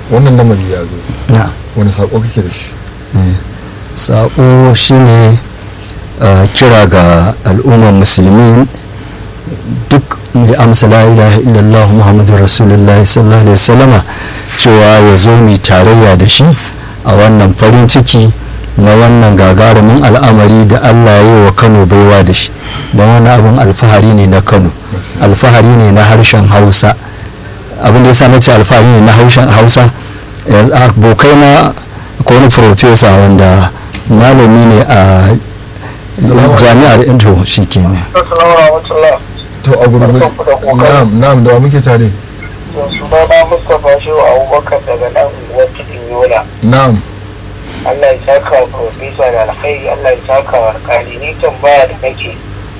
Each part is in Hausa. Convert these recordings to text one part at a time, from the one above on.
wannan lamari ya zo na wani sako kake da shi saƙo shine uh, kira ga al'ummar musulmi duk mai amsa la ilaha illallah muhammadu rasulullah sallallahu alaihi wasallama cewa ya zo mai tarayya da shi a wannan farin ciki na wannan gagarumin al'amari da allah ya yi wa kano baiwa da shi don wani abin alfahari ne na kano alfahari ne na harshen hausa abin da ya sa nace alfahari ne na harshen hausa yanzu abokai na ko wani profesa wanda malami ne a jami'ar indo shi kenan Assalamu alaikum. to a gurgurde na'am na'am da wa muke tare Sunana Mustapha Shehu Abubakar daga nan unguwar Tudun Yola. na'am Allah ya saka wa Profesa da alkhairi, Allah ya saka wa alkali. Ni tambaya da nake.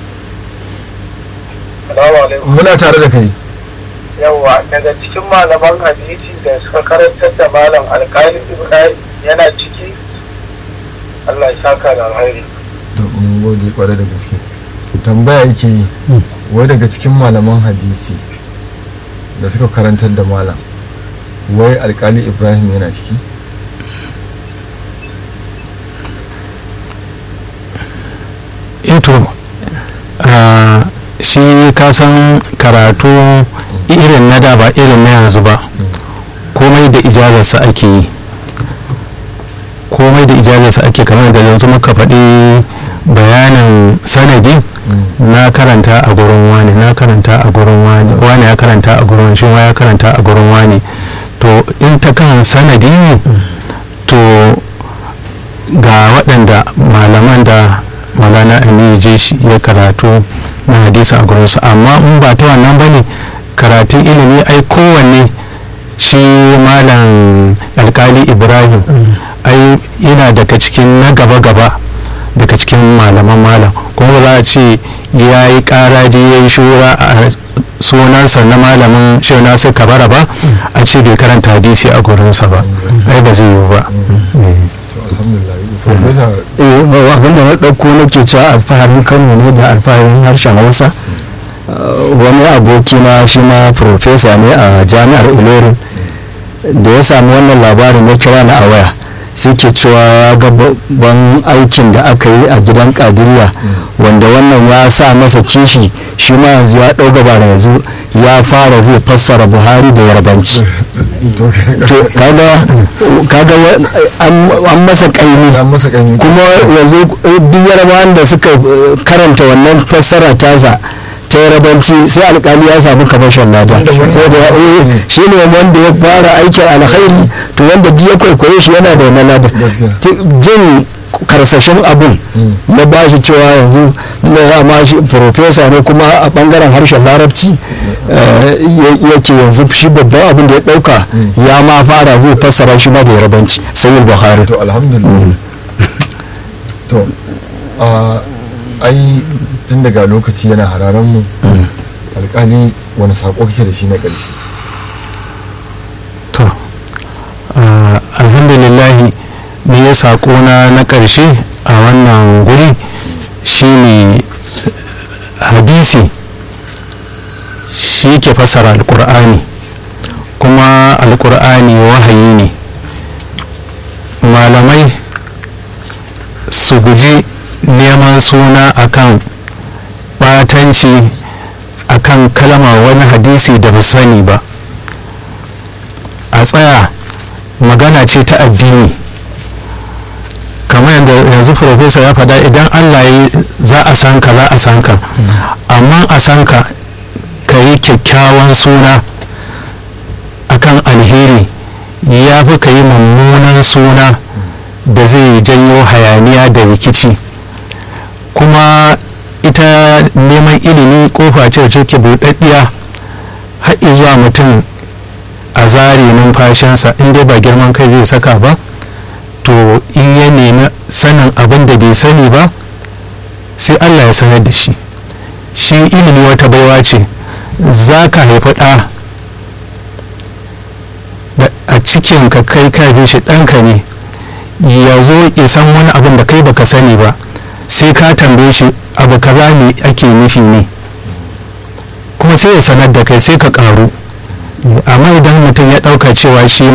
Assalamu alaikum. muna tare da kai Yawwa daga cikin malaman hadisi da suka karantar da malam alkali Ibrahim yana ciki. Allah ya saka da alkhairi. to mun gode kwarai da gaske tambaya yake yi wai daga cikin malaman hadisi da suka karantar da malam wai alkali ibrahim yana ciki ito shi kasan karatu irin na da ba irin na yanzu ba komai da ijazarsa ake yi komai da ijazarsa ake kamar da yanzu muka faɗi bayanin sanadi na karanta a gurin wani na karanta a gurin wani wani ya karanta a gurin shi ya karanta a gurin wani to in ta kan sanadi ne to ga waɗanda malaman da malana aminu je shi ya karatu na hadisi a gurinsu amma in ba ta wannan ba ne karatun ilimi ai kowanne shi malam alkali ibrahim ai yana daga cikin na gaba-gaba daga cikin malaman malam kuma ba za a ce ya yi karaji ya yi shura a sunansa na malamin shi nasu kabara ba a ce bai karanta hadisi a gurinsa ba ai ba zai yiwu ba to alhamdulillah professor eh abinda na ɗauko nake cewa alfaharin kano ne da alfaharin harshen hausa Uh, wani aboki na shi ma profesa ne a jami'ar ilorin da ya sami wannan labarin ya kira ni a waya sai ke cewa ya ga babban aikin da aka yi a gidan kadiriya wanda wannan ya sa masa kishi shi ma yanzu ya ɗau gaba da yanzu ya fara zai fassara buhari da yarbanci to to kaga kaga wa- an an masa kaimi an masa kan kuma yanzu eh, duk yarabawan da suka eh, karanta wannan fassara tasa ta yarabanci sai alkali ya samu kamashin lada Wanda wannan- saboda eh, shi ne wanda ya fara aikin alkhairi to wanda duk ya kwaikwaye shi yana da wannan lada Gaskiya. Ti- jin karsashin abun ya ba shi cewa yanzu na ya ma shi profesa ne kuma a bangaren harshen larabci eh, ya- yake yanzu shi babban abin da ya dauka ya ma fara zai fassara shi ma da yarabanci sai buhari to alhamdulillah to a ai tun daga lokaci yana hararen mu alkali wani sako kake da shi na ƙarshe to ah, alhamdulillahi ne ya saƙona na ƙarshe a wannan guri shine hadisi shi ke fassara alƙur'ani kuma alƙur'ani wahayi ne malamai su guji neman suna akan batanci akan kalma wani hadisi da ba su sani ba a tsaya magana ce ta addini kamar yadda yanzu profesa ya faɗa idan allah ya za a san ka za a san ka amma a san ka ka yi kyakkyawan suna akan alheri ya fi ka yi mummunan suna da zai janyo hayaniya da rikici kuma ita neman ilimi kofa ce wacce ke buɗaɗɗiya har zuwa mutum a zare numfashinsa in dai ba girman kai zai saka ba to in ya nemi sanin abin da bai sani ba sai allah ya sanar da shi shi ilimi wata baiwa ce za ka haifi ɗa da a cikin ka kai ka bi shi ɗanka ne ya zo ya san wani abin da kai baka sani ba sai ka tambaye shi abu kaza ne ake nufi ne kuma sai ya sanar da kai sai ka ƙaru amma idan mutum ya ɗauka cewa shi